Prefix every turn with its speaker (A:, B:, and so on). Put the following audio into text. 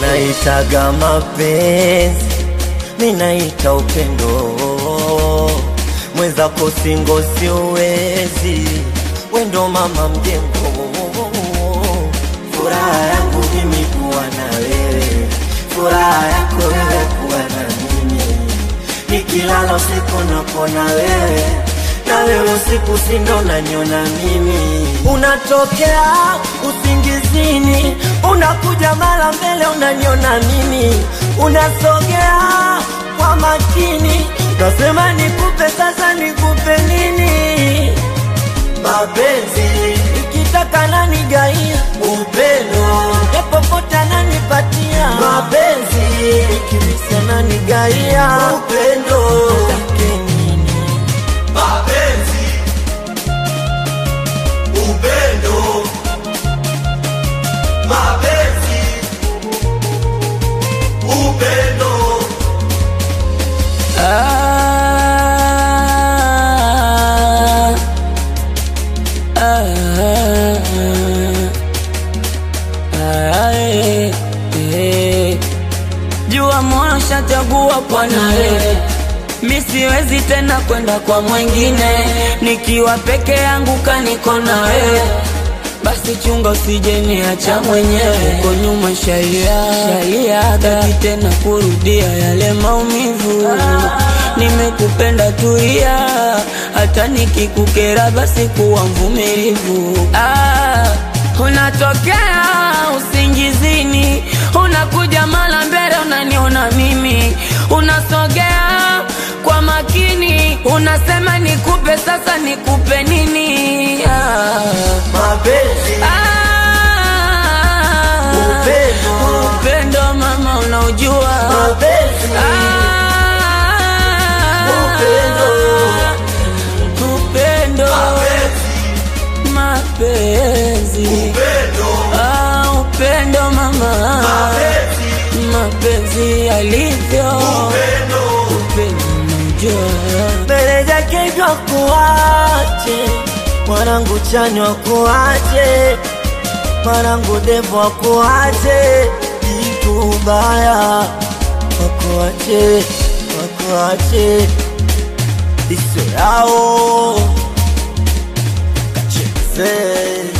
A: Wanaitaga mapenzi, minaita upendo. Mwenzako singo siwezi, wendo mama mjengo. Furaha yangu mimi kuwa na wewe, furaha yako wewe kuwa na mimi. Nikilala usiku napona wewe, na wewe usiku sindo nanyona mimi. Unatokea usingizini, unakuja mara mbele unanyona mimi, unasogea kwa makini, nasema nikupe sasa, nikupe nini? Mapenzi ikitaka nani gaia upendo, popote ananipatia mapenzi, ikimisi nani gaia upendo, take nini?
B: mapenzi, upendo, mapenzi, upendo,
C: Ah, ah, ah, eh, eh. Jua moyo shachagua kwa nawe, mi siwezi tena kwenda kwa mwingine, nikiwa peke yangu kaniko na wewe basi chunga usije niacha mwenyewe uko nyuma shalia shalia taki tena kurudia yale maumivu nimekupenda tulia hata nikikukera basi kuwa mvumilivu ah, unatokea usingizini unakuja mara mbele unaniona mimi unasogea kwa makini unasema nikupe sasa nikupe nini ah.
A: Mapenzi
C: Ah,
A: Upendo.
C: upendo mama unaujua
A: mapenzi
C: Ah,
A: Upendo.
C: upendo mapenzi
B: upendo,
C: Ah, upendo mama mapenzi alivyo
B: upendo,
C: upendo unaujua
A: mbele zake jwa kuache mwanangu chanywa kuache mwanangu devo akuache jitu baya wakuache wakuache iso yao kacheze